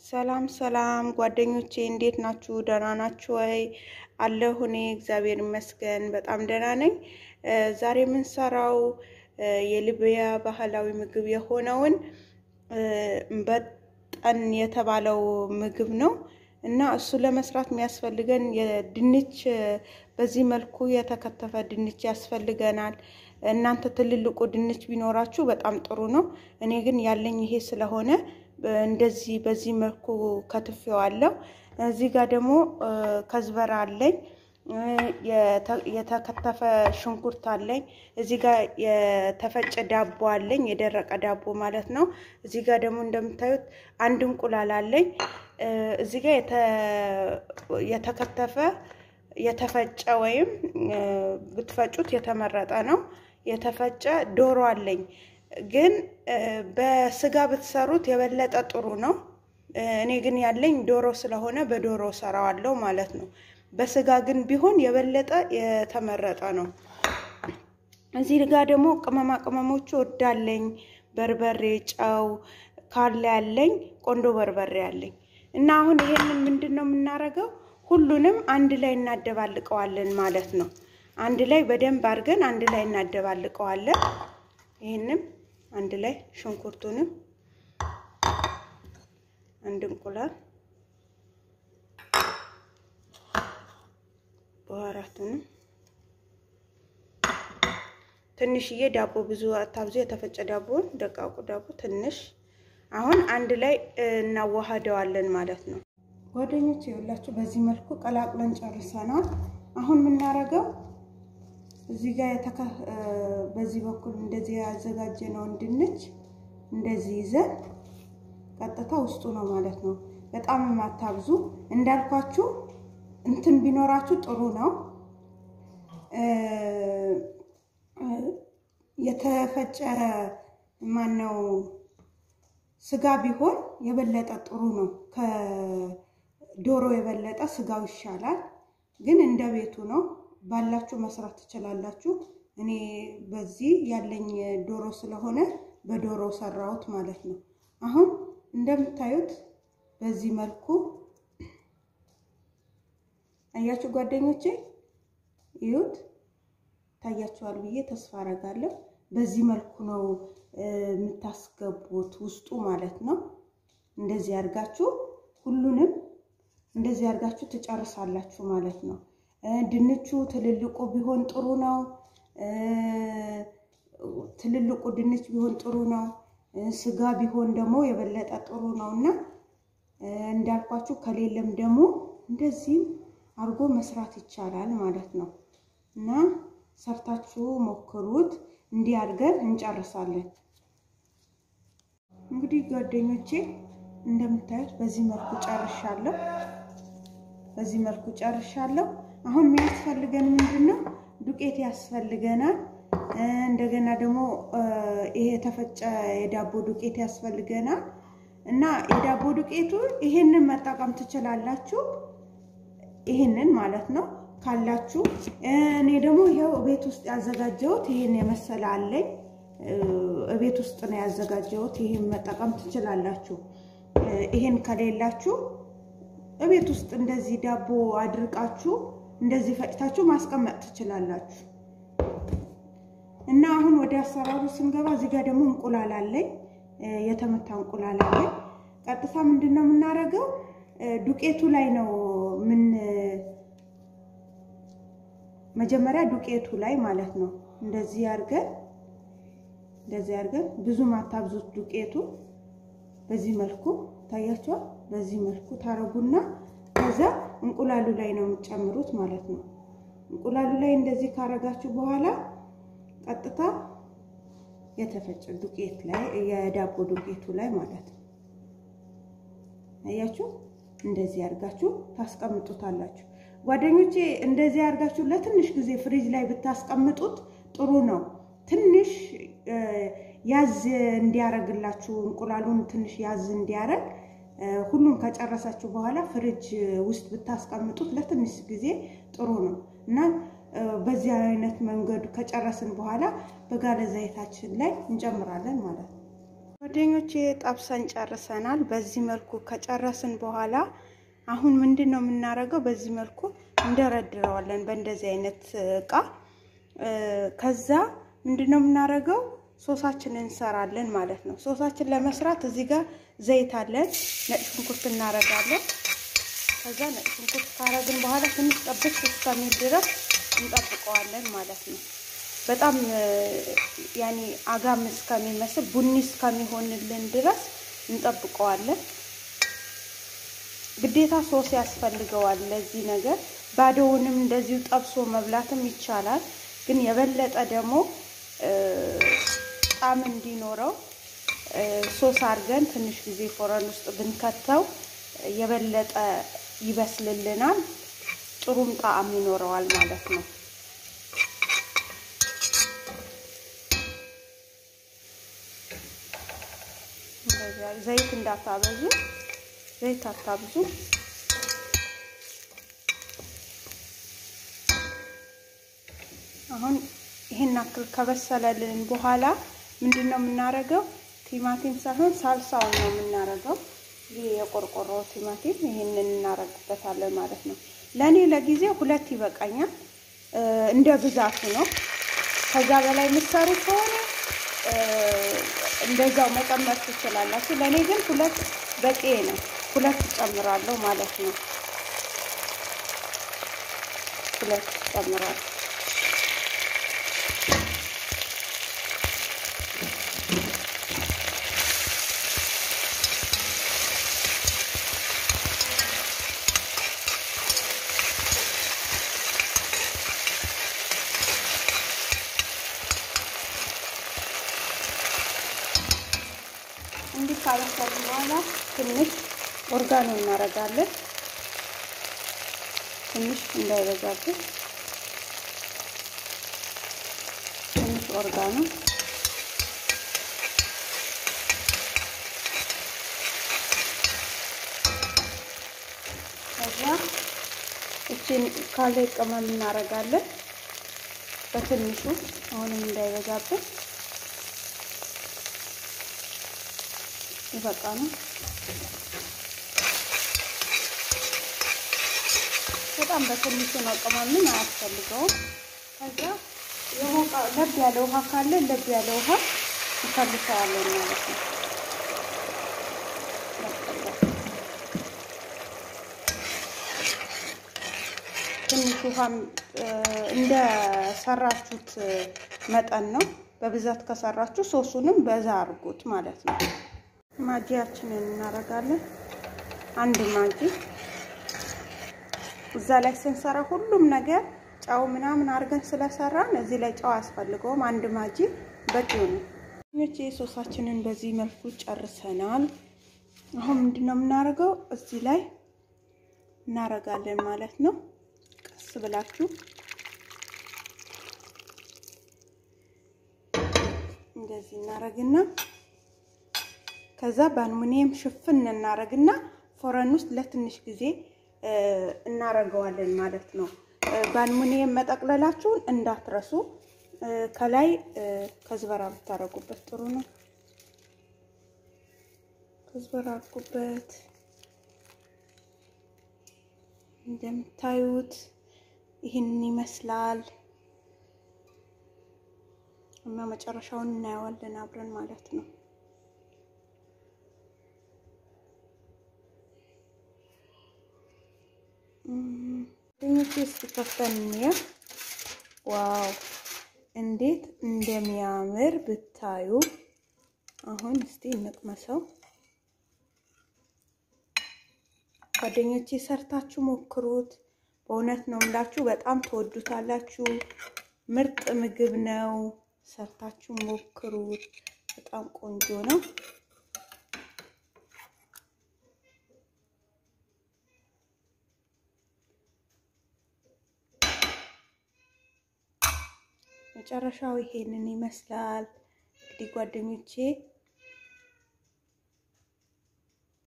ሰላም ሰላም ጓደኞቼ እንዴት ናችሁ? ደህና ናችሁ ወይ? አለሁ እኔ እግዚአብሔር ይመስገን በጣም ደህና ነኝ። ዛሬ የምንሰራው የሊቢያ ባህላዊ ምግብ የሆነውን በጠን የተባለው ምግብ ነው እና እሱ ለመስራት የሚያስፈልገን የድንች በዚህ መልኩ የተከተፈ ድንች ያስፈልገናል። እናንተ ትልልቁ ድንች ቢኖራችሁ በጣም ጥሩ ነው። እኔ ግን ያለኝ ይሄ ስለሆነ እንደዚህ በዚህ መልኩ ከትፌዋለሁ። እዚህ ጋር ደግሞ ከዝበራ አለኝ፣ የተከተፈ ሽንኩርት አለኝ። እዚህ ጋር የተፈጨ ዳቦ አለኝ፣ የደረቀ ዳቦ ማለት ነው። እዚህ ጋር ደግሞ እንደምታዩት አንድ እንቁላል አለኝ። እዚህ ጋር የተከተፈ የተፈጨ ወይም ብትፈጩት የተመረጠ ነው። የተፈጨ ዶሮ አለኝ ግን በስጋ ብትሰሩት የበለጠ ጥሩ ነው። እኔ ግን ያለኝ ዶሮ ስለሆነ በዶሮ ሰራዋለሁ ማለት ነው። በስጋ ግን ቢሆን የበለጠ የተመረጠ ነው። እዚህ ጋር ደግሞ ቅመማ ቅመሞቹ ወዳለኝ በርበሬ፣ ጨው ካለ ያለኝ ቆንዶ በርበሬ አለኝ እና አሁን ይሄንን ምንድን ነው የምናደርገው? ሁሉንም አንድ ላይ እናደባልቀዋለን ማለት ነው። አንድ ላይ በደንብ አድርገን አንድ ላይ እናደባልቀዋለን። ይህንም አንድ ላይ ሽንኩርቱንም አንድ እንቁላል በአራቱንም ትንሽዬ ዳቦ ብዙ አታብዙ። የተፈጨ ዳቦን ደቃቁ ዳቦ ትንሽ አሁን አንድ ላይ እናዋሃደዋለን ማለት ነው። ጓደኞች ይኸውላችሁ በዚህ መልኩ ቀላቅለን ጨርሰናል። አሁን የምናደርገው እዚህ ጋር በዚህ በኩል እንደዚህ ያዘጋጀነውን ድንች እንደዚህ ይዘን ቀጥታ ውስጡ ነው ማለት ነው። በጣም የማታብዙ እንዳልኳችሁ እንትን ቢኖራችሁ ጥሩ ነው። የተፈጨ ማነው ስጋ ቢሆን የበለጠ ጥሩ ነው። ከዶሮ የበለጠ ስጋው ይሻላል። ግን እንደ ቤቱ ነው። ባላችሁ መስራት ትችላላችሁ። እኔ በዚህ ያለኝ ዶሮ ስለሆነ በዶሮ ሰራሁት ማለት ነው። አሁን እንደምታዩት በዚህ መልኩ አያችሁ ጓደኞቼ፣ ይዩት ታያችኋል ብዬ ተስፋ አረጋለሁ። በዚህ መልኩ ነው የምታስገቡት ውስጡ ማለት ነው። እንደዚህ አድርጋችሁ ሁሉንም እንደዚህ አድርጋችሁ ትጨርሳላችሁ ማለት ነው። ድንቹ ትልልቁ ቢሆን ጥሩ ነው። ትልልቁ ድንች ቢሆን ጥሩ ነው። ስጋ ቢሆን ደግሞ የበለጠ ጥሩ ነው እና እንዳልኳችሁ ከሌለም ደግሞ እንደዚህም አድርጎ መስራት ይቻላል ማለት ነው እና ሰርታችሁ ሞክሩት። እንዲህ አድርገን እንጨርሳለን። እንግዲህ ጓደኞቼ እንደምታዩት በዚህ መልኩ ጨርሻለሁ። በዚህ መልኩ ጨርሻለሁ። አሁን የሚያስፈልገን ምንድን ነው? ዱቄት ያስፈልገናል። እንደገና ደግሞ ይሄ የተፈጨ የዳቦ ዱቄት ያስፈልገናል እና የዳቦ ዱቄቱ ይሄንን መጠቀም ትችላላችሁ። ይሄንን ማለት ነው ካላችሁ። እኔ ደግሞ ይኸው ቤት ውስጥ ያዘጋጀሁት ይሄን የመሰለ አለኝ። ቤት ውስጥ ነው ያዘጋጀሁት። ይሄን መጠቀም ትችላላችሁ። ይሄን ከሌላችሁ እቤት ውስጥ እንደዚህ ዳቦ አድርቃችሁ እንደዚህ ፈጭታችሁ ማስቀመጥ ትችላላችሁ። እና አሁን ወደ አሰራሩ ስንገባ እዚህ ጋር ደግሞ እንቁላል አለኝ፣ የተመታ እንቁላል አለኝ። ቀጥታ ምንድን ነው የምናደርገው? ዱቄቱ ላይ ነው ምን መጀመሪያ ዱቄቱ ላይ ማለት ነው እንደዚህ አድርገን እንደዚህ አድርገን ብዙ ማታብዙት ዱቄቱ በዚህ መልኩ ታያችኋል። በዚህ መልኩ ታረጉና ከዛ እንቁላሉ ላይ ነው የምትጨምሩት ማለት ነው። እንቁላሉ ላይ እንደዚህ ካረጋችሁ በኋላ ቀጥታ የተፈጨ ዱቄት ላይ የዳቦ ዱቄቱ ላይ ማለት ነው። አያችሁ፣ እንደዚህ አድርጋችሁ ታስቀምጡታላችሁ። ጓደኞቼ እንደዚህ አድርጋችሁ ለትንሽ ጊዜ ፍሪጅ ላይ ብታስቀምጡት ጥሩ ነው። ትንሽ ያዝ እንዲያረግላችሁ እንቁላሉን ትንሽ ያዝ እንዲያረግ ሁሉም ከጨረሳችሁ በኋላ ፍሪጅ ውስጥ ብታስቀምጡት ለትንሽ ጊዜ ጥሩ ነው እና በዚህ አይነት መንገዱ ከጨረስን በኋላ በጋለ ዘይታችን ላይ እንጨምራለን ማለት ነው። ጓደኞቼ ጠብሰን ጨርሰናል። በዚህ መልኩ ከጨረስን በኋላ አሁን ምንድን ነው የምናደርገው? በዚህ መልኩ እንደረድረዋለን በእንደዚህ አይነት እቃ። ከዛ ምንድን ነው የምናደርገው? ሶሳችንን እንሰራለን ማለት ነው። ሶሳችን ለመስራት እዚህ ጋር ዘይት አለን። ነጭ ሽንኩርት እናደርጋለን። ከዛ ነጭ ሽንኩርት ካረግን በኋላ ትንሽ ጠብስ እስከሚል ድረስ እንጠብቀዋለን ማለት ነው። በጣም ያኔ አጋም እስከሚመስል ቡኒ እስከሚሆንልን ድረስ እንጠብቀዋለን። ግዴታ ሶስ ያስፈልገዋል ለዚህ ነገር። ባዶውንም እንደዚሁ ጠብሶ መብላትም ይቻላል። ግን የበለጠ ደግሞ ጣዕም እንዲኖረው ሶስ አድርገን ትንሽ ጊዜ ፎረን ውስጥ ብንከተው የበለጠ ይበስልልናል። ጥሩም ጣዕም ይኖረዋል ማለት ነው። ዘይት እንዳታበዙ፣ ዘይት አታብዙ። አሁን ይሄን አክል ከበሰለልን በኋላ ምንድን ነው የምናደርገው? ቲማቲም ሳይሆን ሳልሳውን ነው የምናደርገው። ይሄ የቆርቆሮ ቲማቲም ይሄንን እናደርግበታለን ማለት ነው። ለእኔ ለጊዜው ሁለት ይበቃኛል፣ እንደ ብዛቱ ነው። ከዛ በላይ የምትሰሩ ከሆነ እንደዛው መጨመር ትችላላችሁ። ለእኔ ግን ሁለት በቂ ነው። ሁለት ጨምራለሁ ማለት ነው። ሁለት ጨምራለሁ። እንዲህ ካበሰልን በኋላ ትንሽ ኦርጋኖ እናደርጋለን። ትንሽ እንዳይበዛብን ትንሽ ኦርጋኖ ከዛ እችን ካለ ቅመም እናደርጋለን በትንሹ አሁንም እንዳይበዛብን ይበቃ ነው። በጣም በትንሹ ነው፣ ቅመምን አያስፈልገውም። ከዛ ለብ ያለ ውሃ ካለ ለብ ያለ ውሃ እንፈልሰዋለን ማለት ነው። ትንሽ ውሃም እንደ ሰራችሁት መጠን ነው። በብዛት ከሰራችሁ ሶሱንም በዛ አድርጉት ማለት ነው። ማጂያችንን እናደርጋለን። አንድ ማጂ እዛ ላይ ስንሰራ ሁሉም ነገር ጨው ምናምን አድርገን ስለሰራን እዚህ ላይ ጨው አያስፈልገውም። አንድ ማጂ በቂው ነው። ኞቼ ሶሳችንን በዚህ መልኩ ጨርሰናል። አሁን ምንድን ነው የምናደርገው? እዚህ ላይ እናደርጋለን ማለት ነው። ቀስ ብላችሁ እንደዚህ እናደርግና ከዛ በአልሙኒየም ሽፍን እናደርግና ፎረን ውስጥ ለትንሽ ጊዜ እናደርገዋለን ማለት ነው። በአልሙኒየም መጠቅለላችሁን እንዳትረሱ። ከላይ ከዝበራ ብታደርጉበት ጥሩ ነው። ከዝበራ አድርጉበት። እንደምታዩት ይህንን ይመስላል እና መጨረሻውን እናየዋለን አብረን ማለት ነው። ድኞቼ እስኪ ከፍተን እንየው። ዋው እንዴት እንደሚያምር ብታዩ። አሁን እስቲ እንቅመሰው። ጓደኞቼ ሰርታችሁ ሞክሩት። በእውነት ነው የምላችሁ፣ በጣም ትወዱታላችሁ። ምርጥ ምግብ ነው። ሰርታችሁ ሞክሩት። በጣም ቆንጆ ነው። መጨረሻው ይሄንን ይመስላል። እንግዲህ ጓደኞቼ